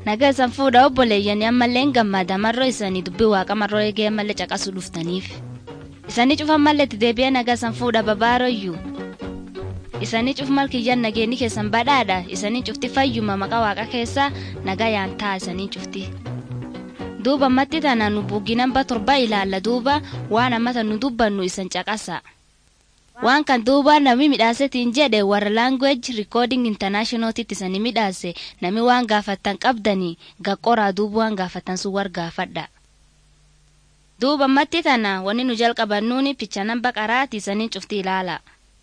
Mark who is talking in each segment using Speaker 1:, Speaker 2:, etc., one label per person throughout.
Speaker 1: naga isan fuudha obboleeyyanii ammallee hin gammada marroo isanii dubbii waaqa marroo eegee ammallee caqasuu dhuftaniif isanii cufan mallee itti deebi'ee naga isan fuudha babaaroyyuu isanii cuf malkiyyan nageenyi keessan badhaadha isanii cufti fayyuma maqaa waaqa keessaa naga yaantaa isanii cufti duuba ammatti tana nu buuginamba torba ilaalla duuba waan ammata nu dubbannu isan caqasa. waan kan duuba nami midhaasetiin jedhe warra language recording internationaltitti isani midhaase nami waan gaafattan qabdanii gaqqoraa duuba waan gaafatan sun war gaafadha duuba ammatti tana wanni nu jalqabannuuni pichanan baqaraati isanii cufti ilaala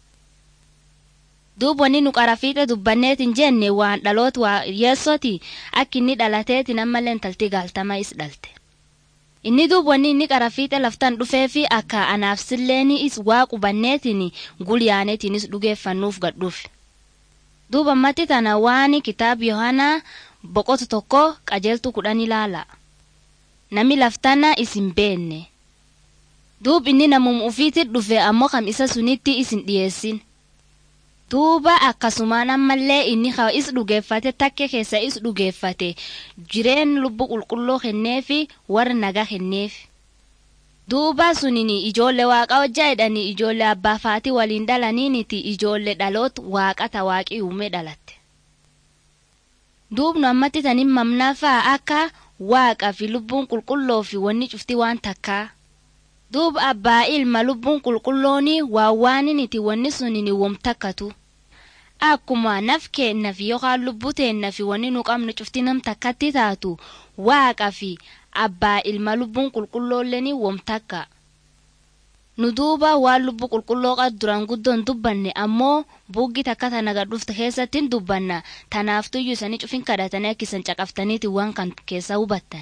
Speaker 1: duuba wanni nu qara fiixe dubbanneetin jenne waan dhaloot waa yeessoti akka inni dhalateetin ammallee intalti gaaltama is dhalte inni duuba wanni inni qara fiixe laftan dhufee fi akka anaaf silleeni is waa qubanneetiin gulyaaneetiinis dhugeeffannuuf gadhuuf duuba ammatti tana waan kitaab yohanaa boqotu tokko qajeeltu kudhan ilaala nami laftana isin beenne duub inni namum ufiitti dhufe ammoo kam isa sunitti isin dhiyeessin duuba akkasumaan ammallee inni haa is dhugeeffate takke keessa is dhugeeffate jireen lubbu qulqulluu kenneefi warra nagaa kenneef duuba sunini ijoollee waaqa hojjaa jedhanii ijoollee abbaa faatii waliin dhalaniiniti ijoollee dhaloot waaqata waaqii uume dhalatte duubnu ammatti tanin mamnaafaa akka waaqa fi lubbuun qulqulloo fi wanni cufti waan takkaa duuba abbaa ilma lubbuun qulqullooni waa waaniniti wanni sunini wom takkatu akkuma naf keennafi yookaan lubbuu teennafi wanni nu qabnu cufti nam takkatti taatu waaqa fi abbaa ilma lubbuun qulqulloolleen wom takka nu duuba waan lubbuu qulqulloo qad duraan guddoon dubbanne ammoo buuggi takka tana gadhufte keessatti hin dubbanna tanaaftuyyuu isanii cufin kadhatanii akka isan caqaftaniiti waan kan keessa hubattan.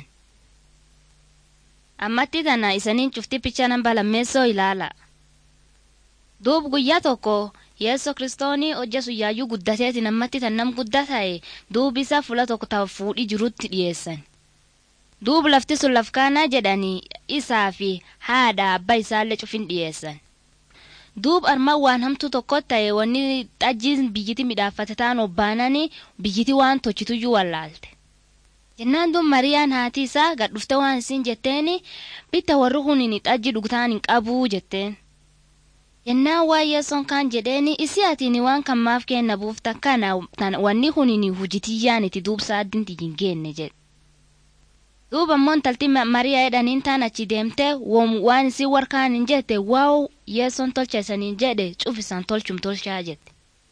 Speaker 1: ammatti tana isaniin cufti picha namba lammeessoo ilaala. duub guyyaa tokko yeesso kiristoonii hojja suyyaayyuu guddateetiin ammatti tan nam guddaa ta'e duubi isaa fuula tokko ta'a fuudhii jirutti dhiyeessan. duub lafti sun lafkaanaa jedhanii isaa fi haadha abbaa isaallee cufin dhiyeessan. duub armaan waan hamtuu tokko ta'e wanni xajjiin biyyiti midhaafate ta'an obbaananii biyyiti waan tochituyyuu wallaalte. jennaan duun mariyaan haati isaa gad dhufte waan isin jetteeni bitta warri hunin xajji dhugtaan hin qabuu jetteen. jennaan waan yeessoon kaan jedheeni isi atiin waan kan maaf kenna buufta kana wanni hunin hujitiyyaan itti duubsa addinti hin geenne jedhe. duuba ammoo intalti mariyaa jedhaniin taan achi deemte waan isin warkaan hin jette waaw yeessoon tolcha isaniin jedhe cufisan tolchum tolchaa jette.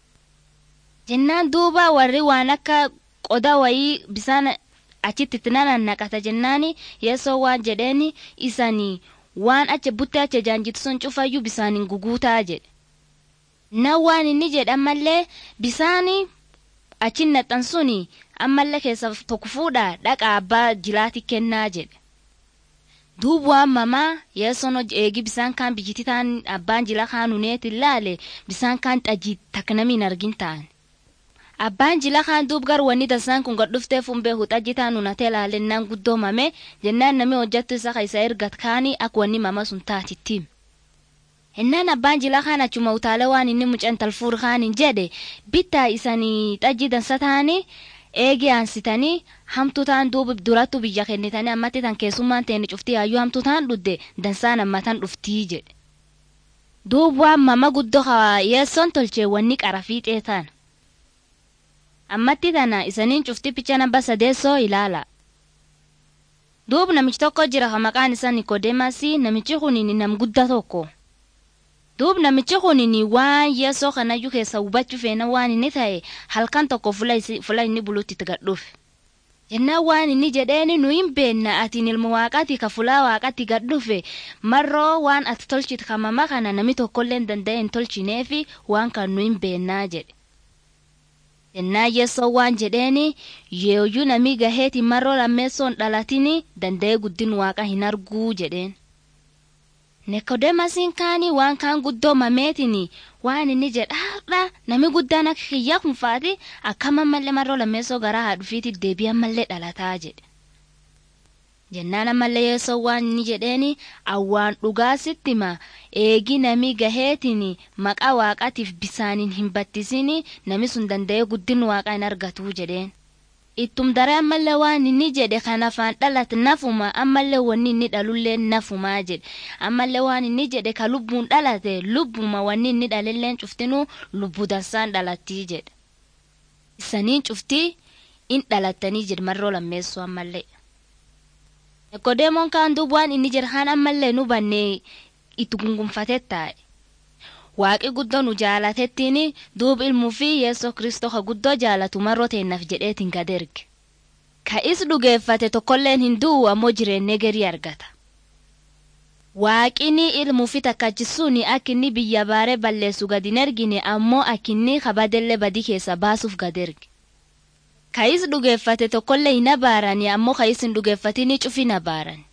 Speaker 1: jennaan duuba warri waan akka qoda wayii bisaan achitti itti naqata jennaani yeessoo waan jedheeni isanii waan acha buttee acha jaanjitu sun cufayyuu bisaanin guguutaa jedhe. Na waan inni jedhe ammallee bisaanii achin naxxan suni ammallee keessa tokko fuudha dhaqa abbaa jilaati kennaa jedhe. Duubu waan mamaa yeessoon eegi bisaan kaan biyyiti taan abbaan jila kaanuneet ilaale bisaan kaan xajii taknamiin argin ta'an. abbaan jila kaan duub gar wanni dasaan kun gad dhuftee fumbee huxajji taan unatee laalennaan guddoomame jennaan namni hojjattu isa isa ergat kaanii akka wanni mama sun taatittiim. Hennaan abbaan jila kaan achuma utaalee waan inni mucaan talfuur kaaniin jedhe bittaa isanii xajji dansa taanii eegi aansitanii hamtuu taan duuba durattu biyya kennitanii ammatti tan keessummaan teeni cuftii hayyuu hamtuu taan dhudde dansaan ammatan dhuftii jedhe. Duub waan mama guddoo yeessoon tolchee wanni qara fiixee taana. ammatti tana isaniin cufti picha namba sadeessoo ilaala. Duub namichi tokko jira ka maqaan isaa Nikodeemasi namichi kunin nam guddaa tokko. Duub namichi kunin waan yeessoo kanayyuu keessa hubachuu feena waan inni ta'e halkan tokko fula inni bulutti itti gadhuuf. Jennaan waan inni jedheeni nu hin beenna atiin ilma waaqaati ka fulaa waaqaatti gadhufe marroo waan ati tolchite ka mama kana nami tokkollee hin danda'e hin tolchineefi waan kan nu hin beennaa jedhe. Jennaan yeessoo waan jedheeni yooyyuu namii gaheeti marroo lammeessoon dhalatini danda'ee guddin waaqa hin arguu jedheen. Nekodemasiin kaanii waan kaan guddoomameetini waan inni jedhaadha nami guddaan akka kiyyaa kun faati akkam ammallee marroo lammeessoo garaa haadhufiiti deebii ammallee dhalataa jedhe. jennaan ammallee yeessoo waan inni jedheeni awwaan dhugaa sitti ma eegi nami gaheetiin maqaa waaqatiif bisaaniin hin battisini nami sun danda'ee guddin waaqaa hin argatu jedheen. ittum daree ammallee waan inni jedhe kan afaan dhalate nafuma ammallee wanni inni dhalullee nafumaa jedhe ammallee waan inni jedhe ka lubbuun dhalate lubbuma wanni inni dhalelleen cuftinuu lubbuu dansaan dhalattii jedhe isaniin cuftii in dhalattanii jedhe marroo lammeessuu ammallee. Ekodeemoon kaan duub waan inni jedhe kaan ammallee nu bannee itti gungunfatee taa'e. waaqi guddoo nu jaalatettiin duub ilmuu fi yeessoo kristoo ka guddoo jaalatu marroo teennaaf jedheetiin gad erge ka is dhugeeffate tokkolleen hin du'u ammoo jireenya garii argata waaqini ilmuu fi takkachisuun akka inni biyya baaree balleessu gad hin ergine ammoo akka inni kabadellee badii keessa baasuuf gad erge ka is dhugeeffate tokkollee hin abaarani ammoo ka is hin dhugeeffatini cufi hin abaarani.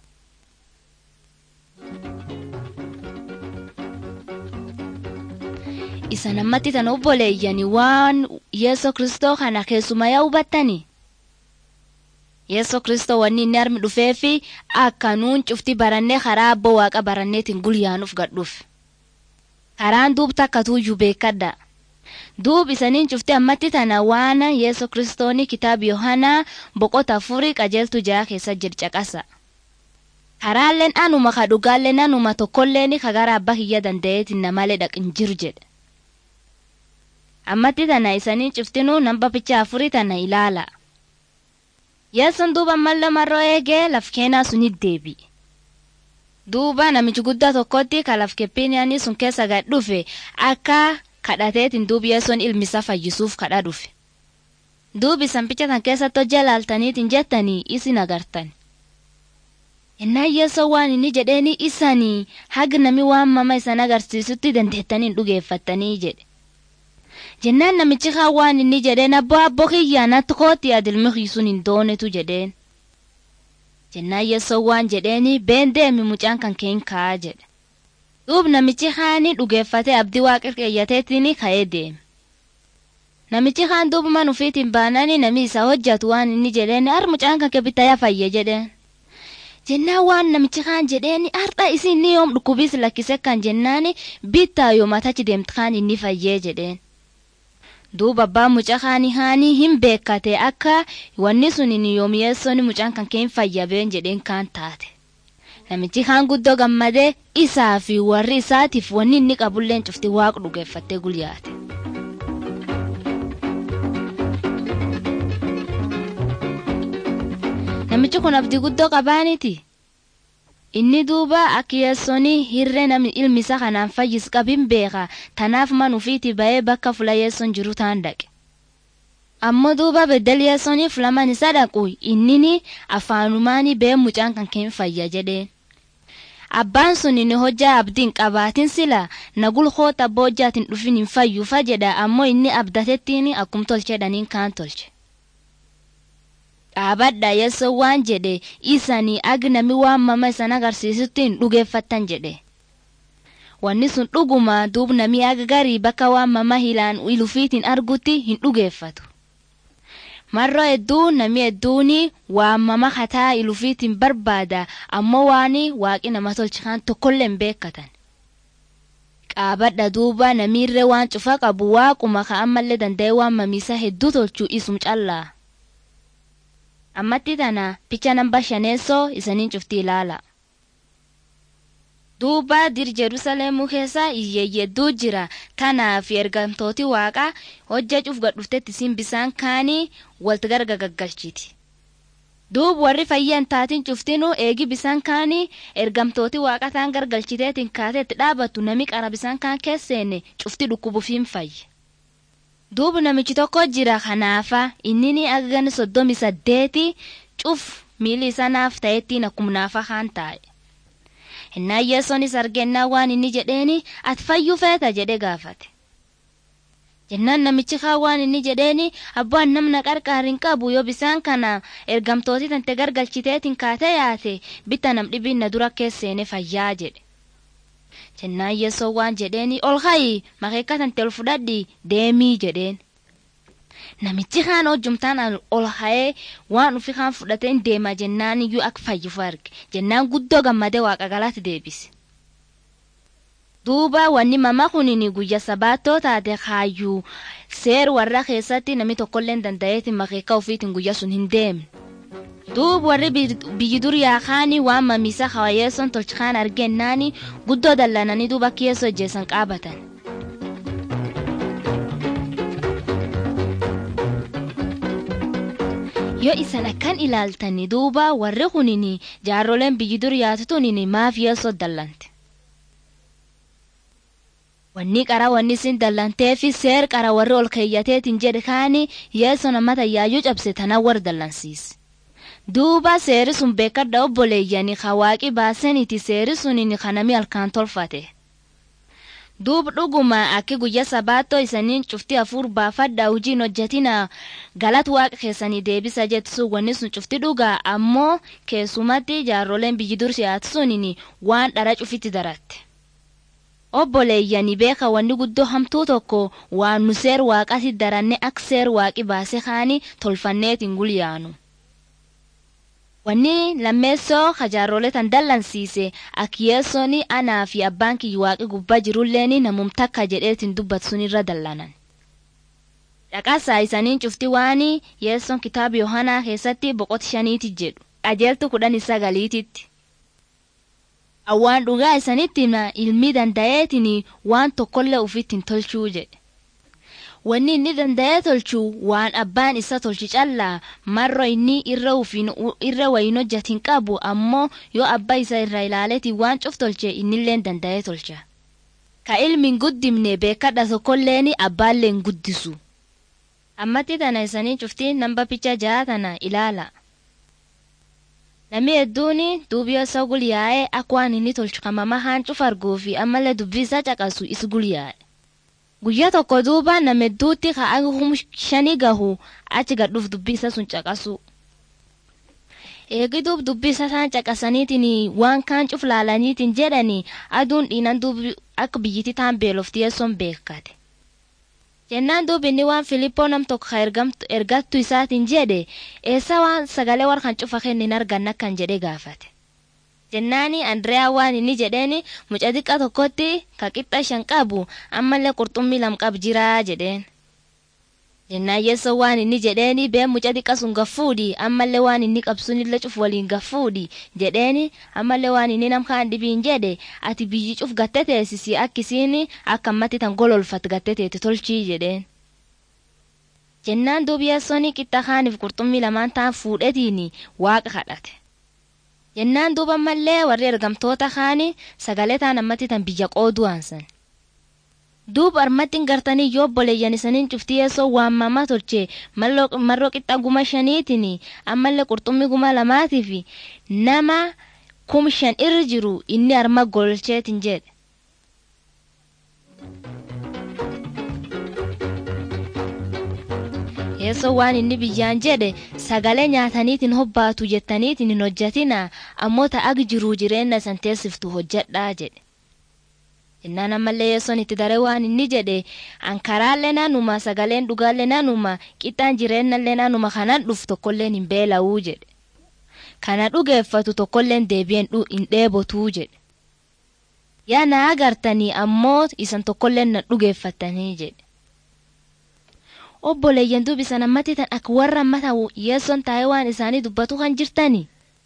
Speaker 1: isa namatti tan obboleeyyani waan yeso kristoo kana keessuma yaa hubattani yeso kristoo wanni inni armi dhufeefi akka nuun cufti barannee karaa abbo waaqa baranneetiin gulyaanuuf gadhuuf karaan duub takka tuuyyuu beekadha duub isaniin cufti ammatti tana waan yeso kristooni kitaaba yohanaa boqota afurii qajeeltu ja'a keessa jircaqasa karaalleen anuma ka dhugaalleen anuma tokkolleen ka gara abba kiyya danda'eetiin namalee dhaqin jiru jedhe ammatti tana isanii cuftinuu namba picha afurii tana ilaala. Yeessoon duuba ammallee marroo eegee laf keenaa sunit deebi. Duuba namichi guddaa tokkotti ka laf keppiniyaanii sun keessa gad dhufe akka kadhateetiin duubi yeessoon ilmisa fayyisuuf kadha dhufe. Duubi isan picha tan keessatti hojii laaltaniitiin jettanii isin agartan. Innaan yeessoo waan inni jedheeni isanii haga nami waan mama isan agarsiisutti dandeettanii dhugeeffattanii jedhe. jennaan namichi kaan waan inni jedheen abbaa abboo kiyyaa natti kootti adilmi hiisuun hin doonetu jedheen. Jennaan yeessoo waan jedheeni been deemi mucaan kan keen ka'aa jedhe. Duub namichi kaani dhugeeffatee abdii waaqa qeeyyateetiin ka'ee deeme. Namichi kaan duubuma nufiitiin baanani nami isa hojjatu waan inni jedheen ar mucaan kan kebitaya fayye jedheen. Jennaan waan namichi kaan jedheen har'a isin ni yoom dhukkubiis lakkise kan jennaani bittaa yoo matachi deemtu kaan inni fayyee jedheen. duuba abbaan mucaa kaanii haanii hin beekate akka wanni sun yoomiyessoon mucaan kan keen fayyabeen jedheen kaan taate. Namichi kaan guddoo gammadee isaa fi warri isaatiif wanni inni qabulleen cufti waaqa dhugeeffattee gulyaate. Namichi kun abdii guddoo qabaaniti. inni duuba akka yeessoon hirree namni ilmi isaa kanaan fayyis qabin beeka tanaaf man ufiiti ba'ee bakka fula yeessoon jiru taan dhaqe. Ammoo duuba beddel yeessoon fulaman isa dhaqu innini afaanumaanii bee mucaan kan keen fayya jedheen. Abbaan sun inni hojjaa abdiin qabaatin sila nagul hoota boojjaatiin dhufin hin fayyufa jedha ammoo inni abdatettiin akkum tolchedhaniin kaan tolche. dhaabadha yeessoo waan jedhe isanii agnami waan mama isan agarsiisutti hin dhugeeffattan jedhe. Wanni sun dhuguma duub nami aga garii bakka waan mama hilaan ilufiitiin argutti hin dhugeeffatu. Marroo hedduu nami hedduun waan mama kataa ilufiitiin barbaada ammoo waan waaqi nama tolchaan tokkollee hin beekatan. Qaabadha duuba namiirree waan cufa qabu waaquma ka ammallee danda'e waan mamiisa hedduu tolchuu isum callaa. ammatti tana picha namba shaneessoo isaniin cufti ilaala. Duuba dir Jerusalemuu keessa iyyeeyyedduu jira kanaaf ergamtooti waaqaa hojja cuuf gadhuftetti isin bisaan kaanii walti garga gaggalchiti. Duub warri fayyan taatiin cuftinuu eegi bisaan kaanii ergamtooti waaqa taan gargalchiteetiin kaateetti dhaabattu nami qara bisaan kaan keesseenne cufti dhukkubuuf hin fayye. duubu namichi tokko jira kanaafa innini agan soddomi saddeeti cuf miili isa naaf ta'ettiin akkuma naafa kaan taa'e. Innaan yeessonis argennaa waan inni jedheeni ati fayyuu feeta jedhe gaafate. Jennaan namichi kaan waan inni jedheeni abbaan namna qarqaar hin qabu yoo bisaan kana ergamtooti tante gargalchiteetiin kaatee yaate bitta nam dhibiin na dura keesseene fayyaa jedhe. jennaan yeessoo waan jedheeni ol kayi makeekka tante ol fudhadhi deemii jedheen. Namichi kaan hojjumtaan ol ka'ee waan ufi kaan fudhateen deema jennaan iyyuu akka fayyifu arge jennaan guddoo gammadee waaqa galaatti deebise. duuba wanni mama kunini guyya sabaattoo taate kaayyuu seer warra keessatti namni tokkolleen danda'eeti makeeka ofiitiin guyya sun hin deemne. duub warri biyyi dur yaakaanii waan mamiisa hawayeesson tolchikaan argennaani guddoo dallananii duuba kiyeessoo ejjeessan qaabatan. yoo isan akkan ilaaltani duuba warri kunini jaarroleen biyyi dur yaatutunini maaf yeessoo dallante. wanni qara wanni isin dallanteefi seer qara warri ol keeyyateetiin jedhe kaani yeessoo nama tayyaayyuu cabse tana war dallansiise. duuba seeri sun beekadha obboleeyyani hawaaqi baaseniti seeri sunini kanami halkaan tolfate. duub dhuguma akki guyya sabaattoo isaniin cufti hafuur baafadha hojiin hojjetina galat waaqa keessanii deebisa jettisu wanni sun cufti dhugaa ammoo keessumatti jaarroleen biyyi dur siyaatu sunini waan dhara cufitti daratte. obboleeyyani beeka wanni guddoo hamtuu tokko waan nu seer waaqati daranne ak seer waaqi baase kaani tolfanneetiin gulyaanu. wanni lammeessoo kajaarrolee tan dallansiise akkiyeessooni anaa fi abbaan kiyya waaqi gubbaa jirulleen namum takka jedheetiin dubbatu sunirra dallanan. dhaqaasaa isaniin cufti waani yeessoon kitaaba yohanaa keessatti boqoti shaniiti jedhu qajeeltu kudhan sagaliititti. awwaan dhugaa isanitti ilmi danda'eetiin waan tokkollee ufittiin tolchuu jedhe. wanni inni danda'ee tolchu waan abbaan isa tolchi callaa marro inni irra wayin hojjatin qabu ammoo yoo abbaa isa irra ilaaleeti waan cuf tolche innilleen danda'ee tolcha. ka ilmin guddimne beekadha tokkolleeni abbaalleen guddisu. ammatti tana isanii cuftii namba picha ja'a tana ilaala. Namni hedduun duubii osoo gulyaa'ee akka waan inni tolchu kan mama haan cuf arguu fi ammallee dubbii isaa caqasu is gulyaa'e. guyyaa tokko duuba nama hedduutti ka'aa hum shanii gahu achi gadhuuf dubbii isa sun caqasu. Eegi duub dubbii isa isaan caqasaniitiin waan kaan cuf laalaniitiin jedhani aduun dhiinan duubi akka biyyittii taan beelofti yeessoon beekate. Jennaan duubi inni waan Filippoo nam tokko ergattu isaatiin jedhe eessa waan sagalee warra cufa kennin arganna kan jedhe gaafate. jennaani andriyaa waan inni jedheeni muca xiqqa tokkotti ka qixxa shan qabu ammallee qurxummii lam qab jiraa jedheen. Jennaan yeessoo waan inni jedheeni been muca xiqqa sun gaffuudhi ammallee waan inni qabsunillee cuf waliin gaffuudhi jedheeni ammallee waan inni nam kaan dhibiin jedhe ati biyyi cuf gatte teessisi akkisiin akka ammatti tan gololfat gatte teeti tolchii jedheen. Jennaan duubi yeessoon qixxa kaaniif qurxummii lamaan ta'an fuudhetiin waaqa kadhate. jennaan duuba mallee warri ergamtoota kaani sagalee taan ammatti tan biyya qooduu aansan. Duuba armatti gartanii yoo obboleeyyan isaniin cuftii yeessoo waammamaa tolche marroo qixxa guma shaniitiin ammallee qurxummii guma lamaatiif nama kum shan irra jiru inni arma golcheetiin jedhe. yeessoo waan inni biyyaan jedhe sagalee nyaataniitiin hobbaatu jettaniitiin hin hojjatina ammoo ta'ag jiruu jireenya san teessiftu hojjedhaa jedhe. Jennaan ammallee yeessoon itti daree waan inni jedhe ankaraallee naanuma sagaleen dhugaallee naanuma qixxaan jireenyallee naanuma kanan dhuf tokkolleen hin beela'uu jedhe. Kana dhugeeffatu tokkolleen deebi'een hin dheebotuu jedhe. Yaa na agartanii ammoo isan tokkolleen na dhugeeffatanii jedhe. obboleeyyan dubbisan ammatti tan akka warra ammata yeessoon taa'ee waan isaanii dubbatu kan jirtani.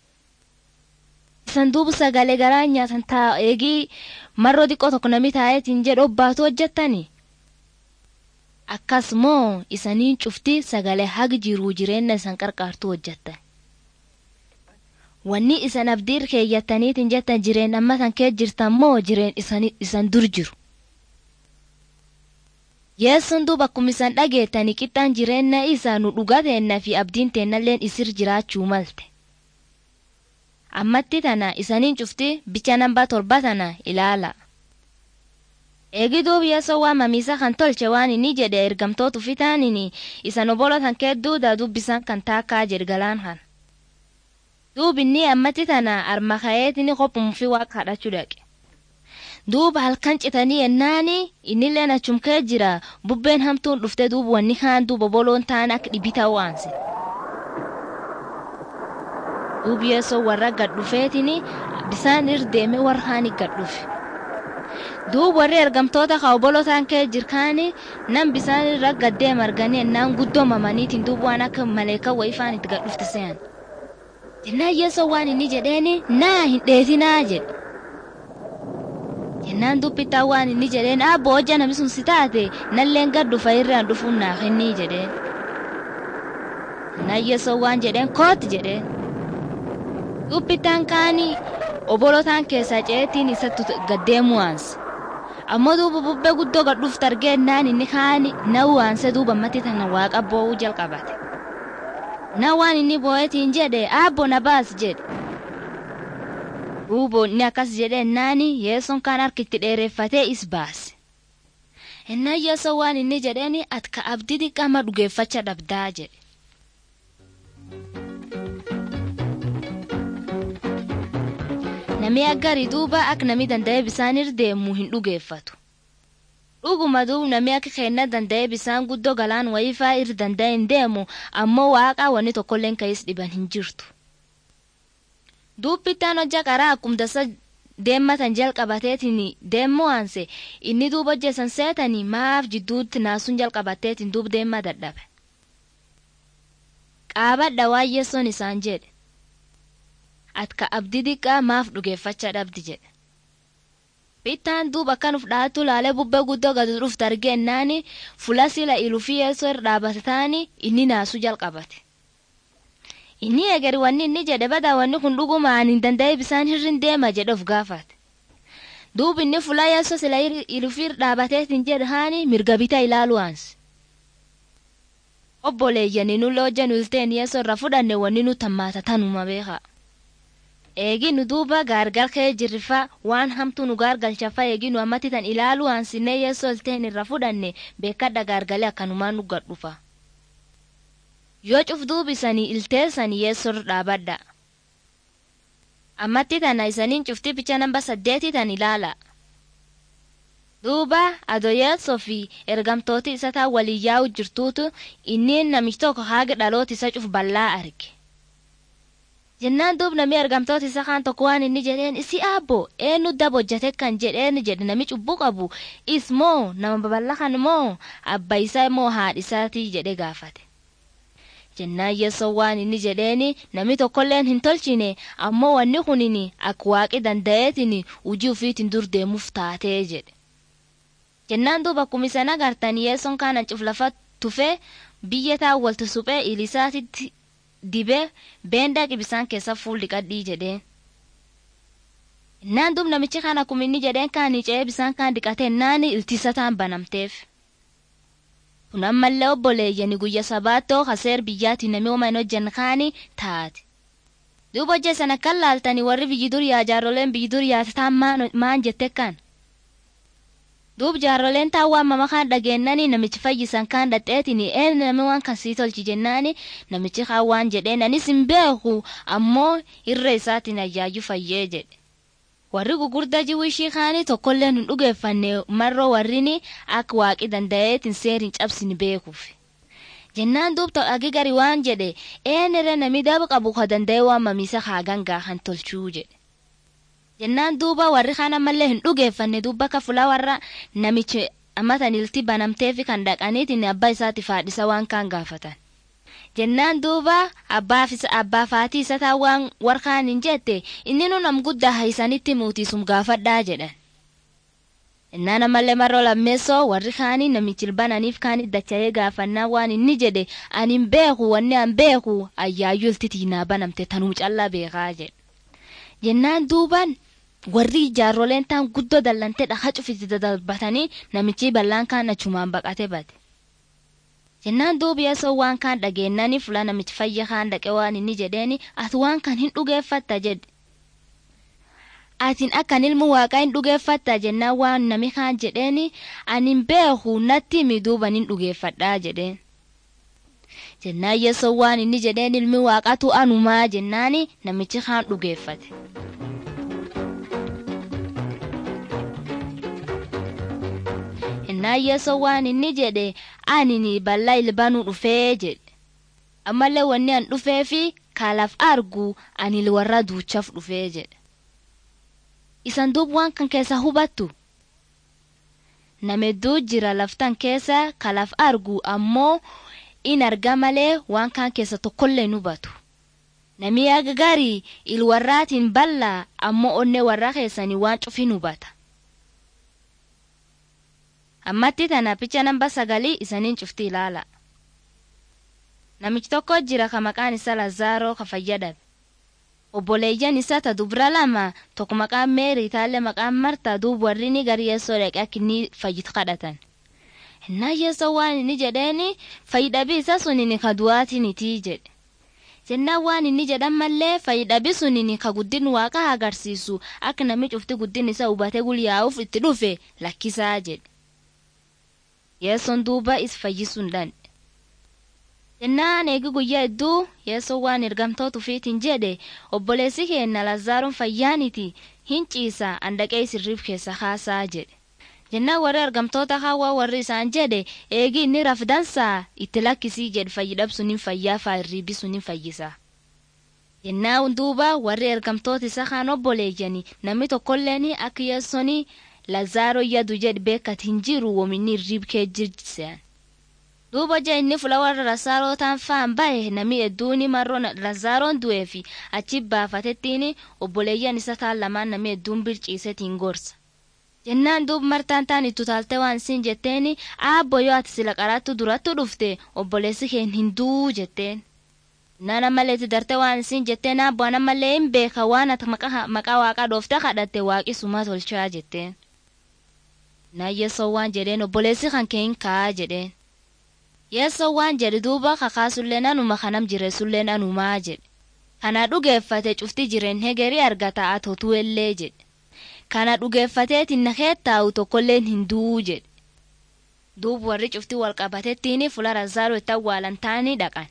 Speaker 1: Isan duubu sagalee garaa nyaatan taa eegii marroo xiqqoo tokko namni taa'eetiin jedhu obbaatu hojjettani. Akkasumoo isaniin cufti sagalee hagi jiruu jireenya isan qarqaartu hojjettan. Wanni isan abdiir keeyyattaniitiin jettan jireen amma san kee jirtan moo jireen isan dur jiru. yeessuun duuba akkuma isaan dhageettanii qixxaan jireenya isaa nu dhugaa teennaa fi abdiin teennalleen isir jiraachuu malte. Ammatti tana isaniin cufti bicha nambaa torba tana ilaala. Eegi duuba yeessoo waa mamiisa kan tolche waan inni jedhe ergamtootu fitaanini isan obolo tan keedduudha dubbisan kan taakkaa jedhe galaan kan. Duubi inni ammatti tana arma ka'eetini kophumufi waa kadhachuu dhaqe. duuba halkan citanii yennaani innilleen achum kee jira bubbeen hamtuun dhufte duuba wanni kaan duuba boloon taan akka dhibita waanse. Duubi yeessoo warra gad dhufeetini bisaan irra deeme warra kaanii gad dhufe. duub warri ergamtoota ka obolotaan kee jirkaani nam bisaan irra gaddee marganii ennaan guddoo mamaniitiin duub waan akka maleekaa wayifaan itti gad dhufte se'an jennaan yeessoo waan inni jedheeni naa hin dheetinaa jedhe jennaan dubbittaa waan inni jedheen abbo hojja nami sun si taate nalleen gad dhufa irraan dhufuun naaf inni jedheen jennaan yeessoo waan jedheen kooti jedheen dubbittaan kaanii obolotaan keessaa ceetiin isatti gaddeemu waanse ammoo duuba bubbee guddoo gad dhufte argeennaan inni kaani na waanse duuba ammatti tana waaqa boo'uu jalqabate na waan inni boo'etiin jedhe abbo na baas jedhe duuba inni akkas jedheennaani yeessoon kaan harkitti dheereffatee is baase ennaan yeessoo waan inni jedheeni ati ka abdii xiqqaama dhugeeffacha dhabdaa jedhe namni aggarii duuba akka namni danda'ee bisaan irra deemu hin dhugeeffatu. Dhuguma duub namni akka kenna danda'ee bisaan guddoo galaan wayifaa irra danda'e hin deemu ammoo waaqaa wanni tokkolleen ka'is dhiban hin jirtu. Duubbittaan hojja qaraa akkuma dasa deemmatan jalqabateetiin deemmoo aanse inni duuba hojjesan seetanii maaf jidduutti naasuun jalqabateetiin duub deemaa dadhabe. Qaabadha waan yeessoon isaan jedhe. atka abdii xiqqaa maaf dhugeeffachaa dhabdi jedhe. Bittaan duuba akkan uf dhaatu laalee bubbee guddoo gadi dhufte argeennaani fula sila ilufii yeessoo irra dhaabate taani inni naasuu jalqabate. Inni eegari wanni inni jedhe badaa wanni kun dhugumaan hin danda'e bisaan hirrin deema jedhe of gaafate. Duuba inni fula yeessoo sila ilufii irra dhaabateetiin jedhe haani mirga bitaa ilaalu aansi. Obboleeyyanii nulla hojjan ulteen yeessoo irra fudhanne wanni nu tammaata tanuma beekaa. eegi nu duuba gaargal kee jirrifa waan hamtuu nu gaargalchafa eegi nu ammatti tan ilaalu aansinee yeessoo ilteen irra fudhanne beekadha gaargalee akkanumaan nu gadhufa. Yoo cuf duubisanii ilteessanii yeessoo irra dhaabadha. Ammatti tana isaniin cufti picha namba saddeeti tan ilaala. Duuba adoyeessoo fi ergamtooti isa taa waliin yaa'u jirtuutu inni namichi tokko haaga dhaloota isa cuf bal'aa arge. jennaan duub namni argamtoota isa kaan tokko waan inni jedheen isi aabbo eenyu daba hojjate kan jedheen jedhe nami cubbuu qabu is moo nama babal'a kan moo abba isaa moo haadhi isaatii jedhe gaafate. jennaan yeessoo waan inni jedheeni nami tokkolleen hin tolchine ammoo wanni kunin akka waaqi danda'eetiin hujii ufiitiin dur deemuuf taatee jedhe. jennaan duuba akkuma isan agartan yeessoon kaanan cuflafa tufee biyya taawwaltu suphee ilisaatitti dibee beendaa qibisaan keessa fuul dhiqadhii jedheen. Innaan duub namichi kana akkuma inni jedheen kaanii ce'ee bisaan kaan dhiqatee naani iltisa taan banamteef. Kun ammallee obboleeyyani guyya sabaattoo haseer biyyaatti namni hooma hin hojjenne kaanii taate. Duuba hojja sana kan laaltanii warri biyyi duriyaa jaarroleen biyyi duriyaa taan maan jette kan. duub jaarroleen taawwaa mama kaan dhageennani namichi fayyisan kaan dhadheetini een nami waan kan sii tolchi jennaani namichi kaan waan jedheen anis hin beeku ammoo irra isaatiin ayyaayyu fayyee jedhe. Warri gugurdaa jiwishii kaanii tokkolleen hin dhugeeffanne marroo warrini akka waaqi danda'eetiin seeriin cabsin beekuuf. Jennaan duub ta'agi gari waan jedhe eenere nami daba qabu ka danda'e waan mamiisa haagangaa kan tolchuu jedhe. jennaan duuba warri kaan ammallee hin dhugeeffanne duuba akka fulaa warra namichi ammatan ilti banamteefi kan dhaqaniitiin abbaa isaati faadhisa waan kaan gaafatan. Jennaan duuba abbaa faatii isa taa waan warkaan hin jette inni nu nam guddaa haisanitti muutiisum gaafadhaa jedhan. Innaan ammallee marroo lammeessoo warri kaanii namichi ilbananiif kaanii dacha'ee gaafannaa waan inni jedhe ani hin beeku wanni an beeku ayyaayyuu ilti tiinaa banamte tanuu callaa beekaa jedhe. Jennaan duubaan warri ijaarroleen taan guddoo dallantee dhahaa cufiti dadalbatanii namichi bal'aan kaan achumaan baqate bade. Jennaan duubi yeessoo waan kaan dhageennani fuula namichi fayya kaan dhaqe waan inni jedheeni ati waan kan hin dhugeeffatta jedhe. Atiin akkan ilmu waaqaa hin dhugeeffatta jennaan waan nami kaan jedheeni ani hin beeku natti himi duuban hin dhugeeffadhaa jedheen. Jennaan yeessoo waan inni jedheen ilmi waaqatu anumaa jennaani namichi kaan dhugeeffate. Innaan yeessoo waan inni jedhe ani bal'aa ilbaanuu dhufee jedhe. Ammallee wanni an dhufee fi kaalaaf argu ani warra duuchaaf dhufee jedhe. Isan duub waan kan keessa hubattu namedduu jira laftan keessa kalaf argu ammoo in arga malee waan kaan keessa tokkollee hin hubatu. Namni aga garii il warraatiin bal'aa ammoo onnee warra keessanii waan cufin hubata. Ammatti tana picha namba sagalii isaniin cufti ilaala. Namichi tokko jira ka maqaan isaa Lazaaroo ka fayyadabe. Obboleeyyan isaa ta dubra lama tokko maqaan Meerii taallee maqaan Martaa duub warri ni gari yeessoo dhaqee akka inni fayyitu kadhatan. Innaa yeessoo waan inni jedheeni fayyidhabii isa suni ka du'aatiniti jedhe. Jennaan waan inni jedhan mallee fayyidhabii suni ka guddin waaqa agarsiisu akka namni cufti guddin isa hubatee gulyaa'uuf itti dhufe lakkisaa jedhe. Yeessoon duuba is fayyisuu hin dandhe. Jennaan eegi guyyaa hedduu yeessoo waan ergamtoota ufiitiin jedhe obboleessi keenya Lazaaroon fayyaaniti hin ciisa handaqee sirriif keessa kaasaa jedhe. Jennaan warri ergamtoota hawaa warri isaan jedhe eegi inni rafdansaa itti lakkisii jedhe fayyidhabsuun hin fayyaa faayirriibi sun hin fayyisa. Jennaan duuba warri ergamtoota isa kaan obboleeyyani namni tokkolleen akka yeessoon Lazaaroo yadu jedhe beekat hin jiru wominni irriib kee jirjisean. duuba ija inni fula warra lazaarotaan faan bahe nami hedduuni marroo lazaaroon du'ee fi achi baafatettiin obboleeyyan isa taan lamaan nami hedduun birciisetiin gorsa. jennaan duub martaan taan itti utaalte waan isin jetteen aabbo yoo ati sila qaraattu durattu dhufte obboleessi keen hin duu jetteen. nana malee itti darte waan isin jetteen aabbo ana malee hin beeka waan ati maqaa waaqaa dhoofte kadhatte waaqi suma tolchaa jetteen. Naayyesoo waan jedheen obboleessi kan kee hin ka'aa jedheen. Yeessoo waan jedhe duuba kakaasullee nanuma kanam jireessullee nanumaa jedhe. Kana dhugeeffate cufti jireen hegerii argata atotuu illee jedhe. Kana dhugeeffateetiin na keettaa'u tokkolleen hin du'uu jedhe. Duuba warri cufti wal qabatettiin fula Lazaaru itti awwaalan taanii dhaqan.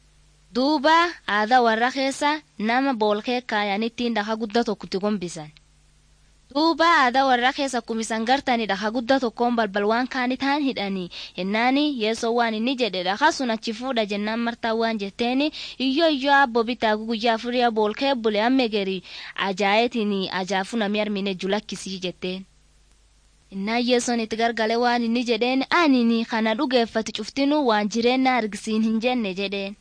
Speaker 1: Duuba aadaa warra keessa nama boolkee kaayaniittiin dhaka guddaa tokkotti gombisan. duuba aadaa warra keessa kumisan gartani dhaka guddaa tokkoon balbal waan kaani taan hidhanii yennaani yeessoo waan inni jedhe dhaka sun achi fuudha jennaan martaa waan jetteeni iyyo iyyo abbo bitaa guyyaa afurii boolkee bule amme geri ajaayetiin ajaafu nami armine julakkisii jetteen. innaan yeessoon itti gargale waan inni jedheen anini kana dhugeeffati cuftinu waan jireenya argisiin hin jenne jedheen.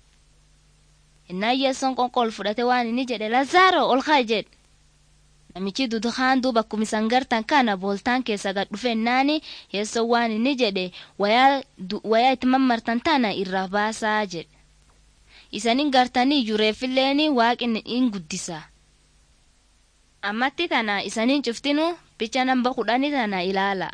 Speaker 1: innaan yeessoon qonqol fudhate waan inni jedhe lazaaro ol kaa jedhe. namichi dudukaan duuba kumisan gartan kana booltaan keessa gad dhufennaani yeessoo waan inni jedhe wayaa itti mammartan tana irraa baasaa jedhe isanin gartanii jureeffilleeni waaqin in guddisa ammatti tana isanin cuftinu bicha namba kudhani tana ilaala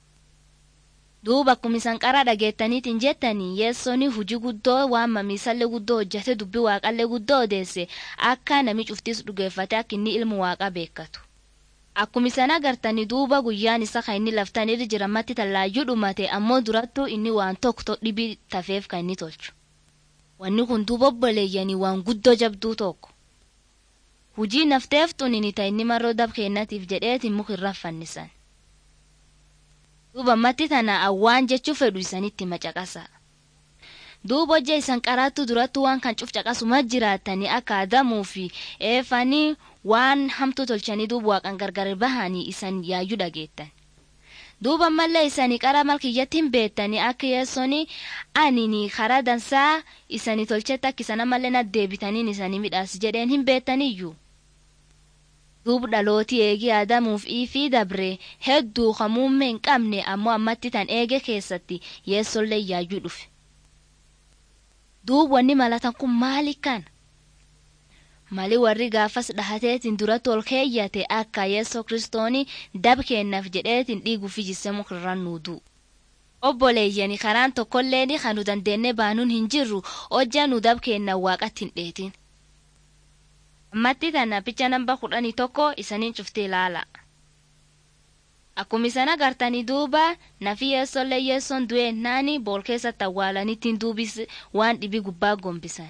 Speaker 1: duuba kumisan qara dhageettaniitiin jettanii yeessooni hujii guddoo waan mamiisallee guddoo hojjate dubbi waaqallee guddoo odeesse akka nami cuftis dhugeeffate akka inni ilmu waaqa beekatu. Akkuma isan agartanii duuba guyyaan isa kan inni laftanirra jiramatti tallaayyuu dhumate ammoo durattuu inni waan tokko dhibii tafeef kan inni tolchu. Wanni kun duuba obboleeyyanii waan guddoo jabduu tokko. Hujii nafteef xunini ta inni marroo dab kennatiif jedheetiin mukirra fannisan. duuba matti tana awwaan jechuu fedhu isanitti macaqasa. duuba hojja isan qaraattu durattu waan kan cuf caqasuma jiraatanii akka adamuu fi eefanii waan hamtu tolchanii duuba waaqan gargar bahanii isan yaayyuu dhageettan. duuba mallee isanii qara malkiyyatti hin beettanii akka yeessoni anini karaa dansaa isanii tolchetti akka isana mallee naddeebitaniin isanii midhaas jedheen hin beettaniyyuu. duub dhalootii eegee aadamuuf iifii dabre hedduu hamuumme hin qabne ammoo ammatti tan eege keessatti yeessollee yaayyuu dhufe. duub wanni malatan kun maali kan? mali warri gaafas dhahateetiin duratti ol keeyyate akka yeessoo kristooni dab kennaaf jedheetiin dhiiguufi jisse mukirran nuuduu. obboleeyyani karaan tokkolleen kan nu dandeenne baanuun hin jirru hojja nu dab kennan waaqatti hin dheetin. ammatti tana picha namba kudhanii tokko isaniin cuftee ilaala. Akkuma isan agartanii duuba nafi yeessollee yeessoon du'eennaani bool keessatti awwaalaniittiin duubis waan dhibii gubbaa gombisan.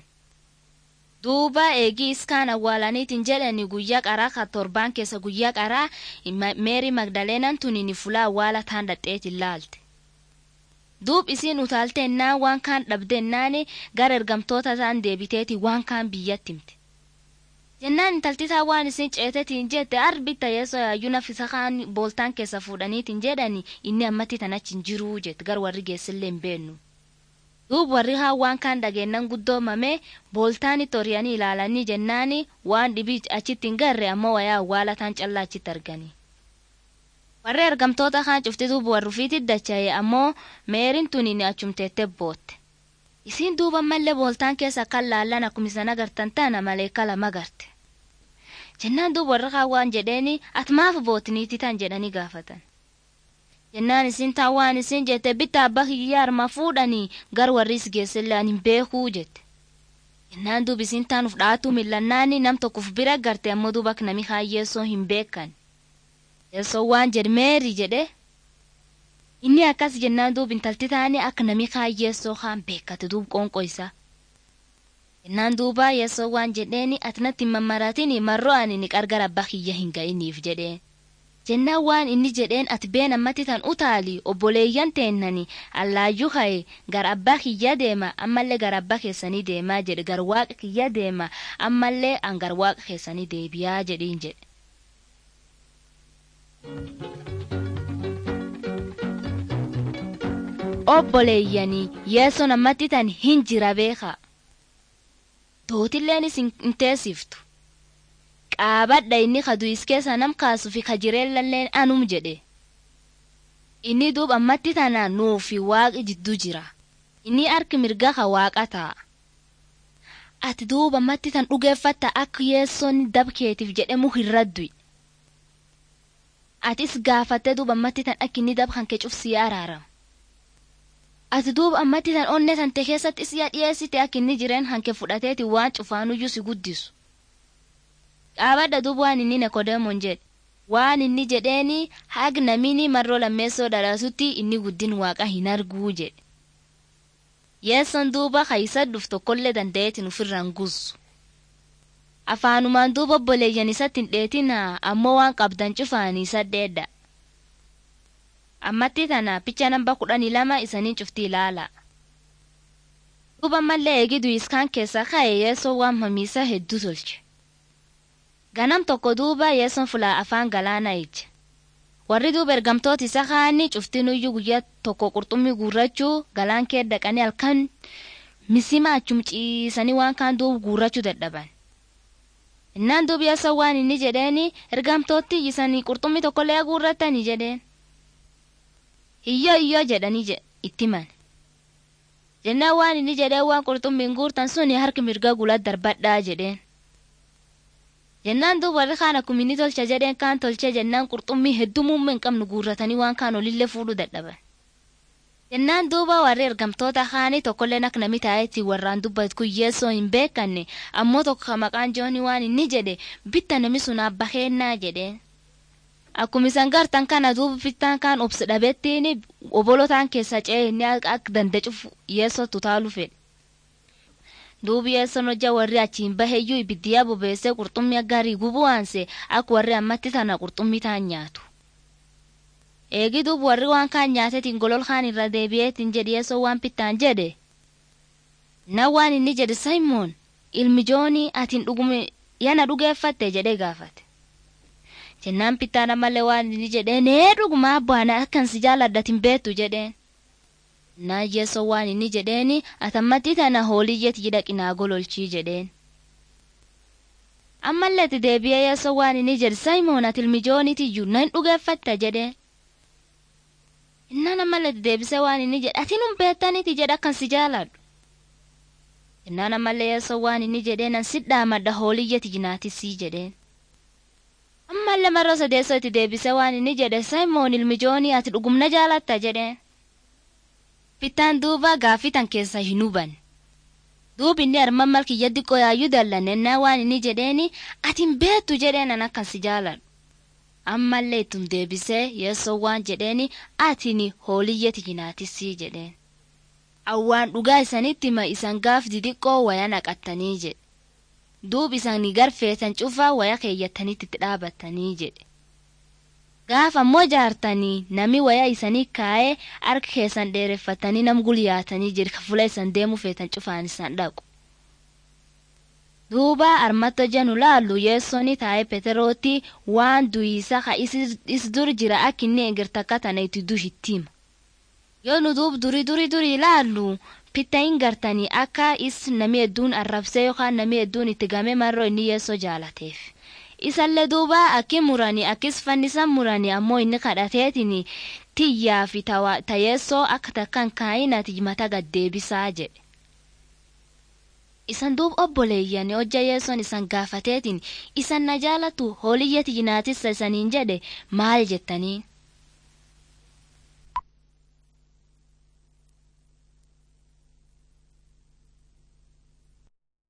Speaker 1: Duuba eegii iskaan awwaalaniitiin jedhani guyyaa qaraa ka torbaan keessa guyyaa qaraa meerii magdaleenan tunini fulaa awwaala taan dhadheetiin laalte. Duub isiin utaalteennaan waan kaan dhabdeennaani gara ergamtoota isaan deebiteeti waan kaan biyyatti himte. jennaan intaltisaa waan isin ceetetiin jette arbitta yeesoo yaayyuu nafisa kaan booltaan keessa fuudhaniitiin jedhani inni ammatti tanachi hin jiruu jette gar warri geessillee hin beennu. duub warri haa waan kaan dhageennan guddoomame booltaanitti horiyanii ilaalanii jennaani waan dhibii achitti hin garre ammoo wayaa awwaalataan callaa achitti argani. warri argamtoota kaan cufti duuba warrufiitti dacha'e ammoo meerin tuniin achumteette bootte. isiin duuba mallee booltaan keessa kan laallan akkuma isan agartan tana maleeka lama garte. jennaan duuba warri kaan waan jedheeni ati maaf bootiniiti tan jedhanii gaafatan. jennaan isin taan waan isin jette bitta abbaa kiyyaa arma fuudhanii gar warris geessillee ani hin beekuu jette. jennaan duuba isin taan uf dhaatuu millannaani nam tokkoof bira garte ammoo duuba akka nami haayyeessoo hin beekan. yeessoo waan jedhe meeri jedhe. inni akkas jennaan duuba intalti taane akka nami haayyeessoo kaan beekate duuba qoonqoo isaa. jennaan duuba yeessoo waan jedheeni ati natti hin mammaraatini marroo ani ni qarqara abbaa kiyya hin ga'iniif jedheen. jennaan waan inni jedheen ati been ammatti tan utaali obboleeyyan teennani allaayyuu ka'e gar abbaa kiyya deema ammallee gar abbaa keessanii deemaa jedhe gar waaqa kiyya deema ammallee an gar waaqa keessanii deebiyaa jedhiin jedhe. obboleeyyanii yeessoon ammatti tan hin jira beeka. Tootilleen isin hin teessiftu. qaabadha inni kadu'is keessa nam kaasuu fi kajireellalleen anum jedhe inni duub ammatti tana nuufi waaqi jidduu jira inni harki mirga ka waaqa ta'a ati duub ammatti tan dhugeeffatta akka yeessoon dabkeetiif jedhemu hin raddu atis gaafattee duub ammatti tan akka inni dab kan kee cufsii araarama ati duub ammatti tan onne tante keessatti isiya dhiyeessite akka inni jireen hanke fudhateeti waan cufaanuyyuu si guddisu qaabadha duuba waan inni nekodeemoon jedhe waan inni jedheeni hag namini marroo lammeessoo dhalaasutti inni guddin waaqa hin arguu jedhe yeesson duuba kaisa dhuf tokkollee danda'eetin ufirraan gussu afaanumaan duuba obboleeyyan isatti hin dheetinaa ammoo waan qabdan cufaanii saddeedha ammatti tana picha namba kudhanii lama isanii cufti ilaala duuba mallee eegidu iskaan keessa ka'e yeessoo waan mamiisa hedduu tolche ganam tokko duuba yeesson fulaa afaan galaana ija warri duuba ergamtoota isa kaanii cuftinuyyuu guyyaa tokko qurxummii guurrachuu galaan kee dhaqanii halkan misima achum ciisanii waan kaan duuba guurrachuu dadhaban innaan duuba yeesson waan inni jedheeni ergamtootti isanii qurxummii tokkollee guurratanii jedheen hiyyoo hiyyoo jedhanii itti himan jennaan waan inni jedheen waan qurxummiin guurtan suni harki mirga gulaa darbadhaa jedheen jennaan duuba warri kaan akkuma inni tolcha jedheen kaan tolchee jennaan qurxummii hedduu muummee hin qabnu guurratanii waan kaan olillee fuudhuu dadhaban. jennaan duuba warri ergamtoota kaanii tokkolleen akka nami taa'etti warraan dubbatu kun yeessoo hin beekanne ammoo tokko maqaan jooni waan inni jedhe bitta nami sun abba keennaa jedheen. Akkuma isan gartan kana duuba bittaan kaan obsi dhabettiin obolotaan keessa ce'ee inni akka dandacuuf yeessootu taalu fedhe. duubi yeesson hojja warri achiin baheyyuu ibiddiyaa bobeessee qurxummii gaarii gubuu aanse akka warri ammatti tana qurxummii taan nyaatu. Eegi duuba warri waan kaan nyaatetiin golol kaan irra deebi'eetiin jedhi yeessoo waan pittaan jedhe. Na waan inni jedhe Saayimoon ilmi joonii atiin dhugume yana dhugeeffatte jedhee gaafate. Jennaan pittaan ammallee waan inni jedhee nee dhugumaa baana akkan si jaaladhatin beektu jedheen. naa yeessoo waan inni jedheeni atammatti tana hooliyyeti jidhaqinaa gololchii jedheen. ammallee itti deebi'ee yeessoo waan inni jedhe saayimoon ati ilmi joonitiyyuu nan dhugeeffatta jedheen. innaan ammallee itti deebisee waan inni jedhe ati nun beektaniiti jedhe akkan si jaaladhu. innaan ammallee yeessoo waan inni jedhee nan sidhaa madda hooliyyeti jinaatisii jedheen. ammallee marra sadeessoo itti deebisee waan inni jedhe saayimoon ilmi joonii ati dhugumna jaalatta jedheen. Bittaan duuba gaafitan keessa hin huban. Duubi inni arman malkiyya xiqqoo yaayyuu dallannennaa waan inni jedheeni ati hin beektu jedheen an akkan si jaaladhu. Ammallee ittum deebisee yeessoo waan jedheeni atini hooliyyeti jinaatisii jedheen. Awwaan dhugaa isanitti hima isan gaaf didiqqoo waya naqattanii jedhe. Duub isani garfeetan cufaa waya keeyyattanitti itti dhaabattanii jedhe. Gaafa ammoo jaartanii nami waya isanii kaa'ee harka keessan dheereffatanii nam gulyaatanii jedhe fuula isan deemuu feetan cufaan isan dhaqu. duuba armatto janu laallu yeessoni taa'e peterooti waan duyiisa ka is dur jira ak inni egirtakka tana itti dushittima yoo nu duub duri duri duri laallu pitta hin gartanii akka is nami hedduun arrabsee yookaan nami hedduun itti game marroo inni yeessoo jaalateef isallee duuba akki muranii akkis fannisan muranii ammoo inni kadhateetiin tiyyaa fi ta yeessoo akka takkan kaayinati mata gaddeebisaa jedhe isan duub obboleeyyan hojja yeessoon isan gaafateetiin isan na jaalatu hooliyya tiyinaatissa isaniin jedhe maal jettanii